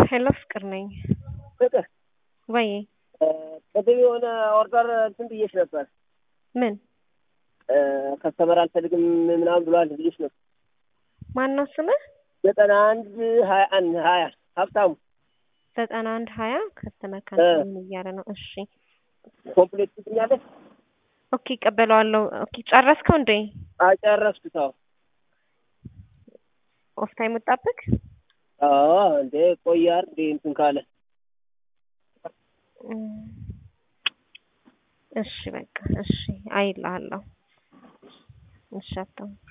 ሄሎ ፍቅር ነኝ። ፍቅር ወይ ቅድም የሆነ ኦርደር እንትን ብዬሽ ነበር። ምን ከስተመር አልፈልግም ምናምን ብሏል ብዬሽ ነበር። ማን ነው ስምህ? ዘጠና አንድ ሀያ አንድ ሀያ ሀብታሙ ዘጠና አንድ ሀያ ከስተመር ካንሰል እያለ ነው። እሺ ኮምፕሌት ትኛለሽ? ኦኬ እቀበለዋለሁ። ኦኬ ጨረስከው እንዴ? አጨረስኩት። አዎ ኦፍ ታይም ወጣብክ? አዎ እንዴ ቆያር እንዴ እንትን ካለ እሺ በቃ እሺ አይልሃለሁ። እሺ አታው